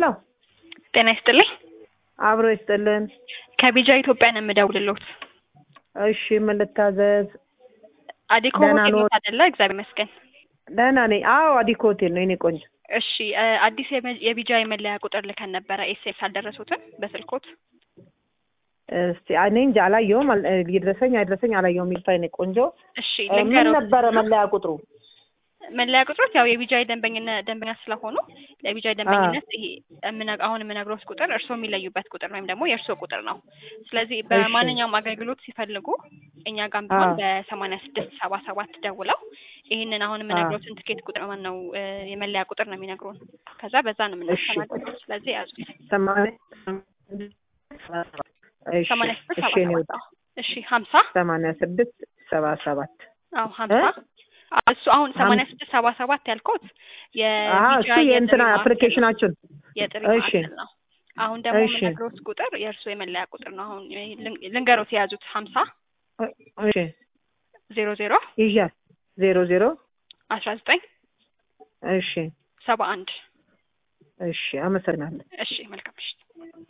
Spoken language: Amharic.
ሄሎ ጤና ይስጥልኝ። አብሮ ይስጥልን። ከቢጃ ኢትዮጵያ ነው የምደውልልዎት። እሺ ምን ልታዘዝ? አዲኮ ደህና ሆቴል ነዎት? አይደለ? እግዚአብሔር ይመስገን። ደህና ነኝ። አዎ አዲኮ ሆቴል ነው የኔ ቆንጆ። እሺ እ አዲስ የመ- የቢጃ የመለያ ቁጥር ልከን ነበረ። ኤስኤምኤስ አልደረሱትም በስልኮት? እስቲ እኔ እንጃ አላየሁም። አል- እ ይድረሰኝ አይድረሰኝ አላየሁም። ይልታ የኔ ቆንጆ እሺ እ ምን ልንገረው። ነበረ መለያ ቁጥሩ? መለያ ቁጥሮች ያው የቢጃ ደንበኝነት ደንበኛ ስለሆኑ ለቢጃ ደንበኝነት ይሄ የምነ- አሁን የምነግሮት ቁጥር እርስዎ የሚለዩበት ቁጥር ወይም ደግሞ የእርስዎ ቁጥር ነው። ስለዚህ በማንኛውም አገልግሎት ሲፈልጉ እኛ ጋር ቢሆን አዎ። በሰማንያ ስድስት ሰባ ሰባት ደውለው ይህንን አሁን የምነግሮትን ትኬት ቁጥር ማን ነው እ የመለያ ቁጥር ነው የሚነግሩን። ከዛ በዛ ነው የምናስተናግደው። ስለዚህ ያዙ ሰማንያ እሺ ሰማንያ ስድስት እሺ ሰባ እኔ ሰባት አዎ። እሺ ሀምሳ ሰማንያ ስድስት ሰባ ሰባት አዎ ሀምሳ እሱ አሁን ሰማንያ ስድስት ሰባ ሰባት ያልኩት አሀ የቢጃ እሱ የእንትና የጥሪ ማዕከል ነው። አፕሊኬሽናችን የጥሪ እሺ። ማዕከል ነው። አሁን ደግሞ እሺ። የምነግሮት ቁጥር የእርስዎ የመለያ ቁጥር ነው። አሁን ልን- ልንገሮት የያዙት ሀምሳ እሺ ዜሮ ዜሮ ይዣት ዜሮ ዜሮ አስራ ዘጠኝ እሺ ሰባ አንድ እሺ አመሰግናለሁ። እሺ መልካም ምሽት።